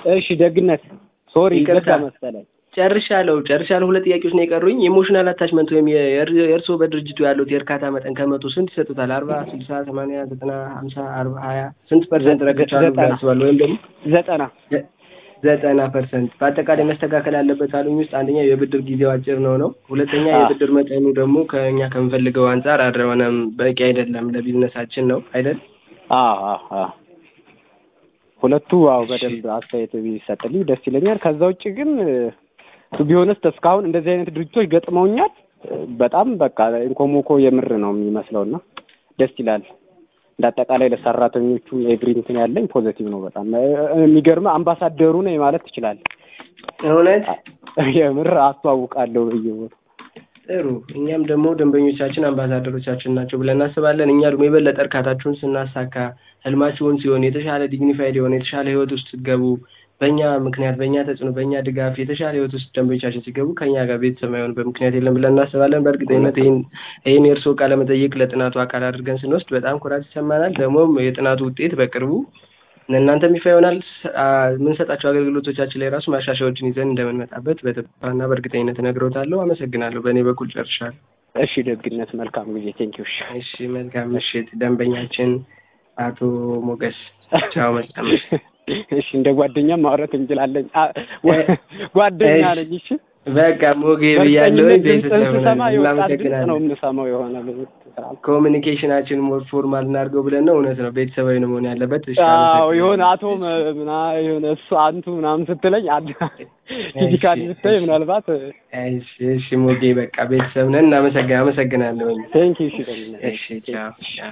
እሺ ደግነት ሶሪ ይቅርታ። ይቅርታ መሰለኝ ጨርሻለሁ ጨርሻለሁ። ሁለት ጥያቄዎች ነው የቀሩኝ። ኢሞሽናል አታችመንት ወይም የእር- የእርስዎ በድርጅቱ ያሉት የእርካታ መጠን ከመቶ ስንት ይሰጡታል? አርባ ስልሳ ሰማንያ ዘጠና ሀምሳ አርባ ሀያ ስንት ፐርሰንት ረግቻሉ ዘጠና። ያስባሉ? ወይም ደግሞ ዘጠና ዘ- ዘጠና ፐርሰንት በአጠቃላይ መስተካከል ያለበት አሉኝ ውስጥ አንደኛ የብድር ጊዜው አጭር ነው ነው። ሁለተኛ አዎ። የብድር መጠኑ ደግሞ ከእኛ ከምፈልገው አንጻር አልሆነም፣ በቂ አይደለም ለቢዝነሳችን ነው አይደል? አዎ አዎ አዎ ሁለቱ አዎ በደንብ አስተያየት ቢሰጥልኝ ደስ ይለኛል። ከዛ ውጭ ግን ቱ ቢሆንስ እስካሁን እንደዚህ አይነት ድርጅቶች ገጥመውኛል። በጣም በቃ ኢንኮሞኮ የምር ነው የሚመስለው እና ደስ ይላል። እንደ አጠቃላይ ለሰራተኞቹም ኤቭሪ እንትን ያለኝ ፖዘቲቭ ነው በጣም የሚገርምህ አምባሳደሩ ነኝ ማለት ትችላለህ። እውነት የምር አስተዋውቃለሁ በየቦታው ጥሩ። እኛም ደግሞ ደንበኞቻችን አምባሳደሮቻችን ናቸው ብለን እናስባለን። እኛ ደግሞ የበለጠ እርካታችሁን ስናሳካ ህልማችሁን ሲሆን የተሻለ ዲግኒፋይድ የሆነ የተሻለ ህይወት ውስጥ ስትገቡ በእኛ ምክንያት በእኛ ተጽዕኖ በእኛ ድጋፍ የተሻለ ህይወት ውስጥ ደንበኞቻችን ሲገቡ ከእኛ ጋር ቤተሰብ የማይሆንበት ምክንያት የለም ብለን እናስባለን። በእርግጠኝነት ይህን ይህን የእርስዎ ቃለ መጠይቅ ለጥናቱ አካል አድርገን ስንወስድ በጣም ኩራት ይሰማናል። ደግሞም የጥናቱ ውጤት በቅርቡ ለእናንተም ይፋ ይሆናል። ስ- አ- የምንሰጣቸው አገልግሎቶቻችን ላይ ራሱ ማሻሻያዎችን ይዘን እንደምንመጣበት በተስፋና በእርግጠኝነት እነግሮታለሁ። አመሰግናለሁ። በእኔ በኩል ጨርሻለሁ። እሺ ደግነት መልካም ጊዜ ቴንኪው እሺ እሺ፣ መልካም ምሽት። ደንበኛችን አቶ ሞገስ ቻው። መልካም ምሽት። እሺ እንደ ጓደኛም ማውራት እንችላለን። አ- ጓደኛ እሺ። ነኝ። እሺ በቃ ሞጌ ብያለሁ። በእርግጠኝነት ድምፅህን ስሰማ የወጣት ድምፅ ነው እናመሰግናለን። የምሰማው የሆነ ኮሚኒኬሽናችን ሞር ፎርማል እናድርገው ብለን ነው። እውነት ነው፣ ቤተሰባዊ ነው መሆን ያለበት። እሺ፣ አዎ አመሰግናለሁ። የሆነ አቶ መ- ምና የሆነ እሱ አንቱ ምናምን ስትለኝ ፊዚካሊ ስታይ ምናልባት እሺ፣ እሺ ሞጌ በቃ ቤተሰብ ነን። እናመሰግን አመሰግናለሁ። ቴንኪ እሺ ደግነት እሺ ቻው።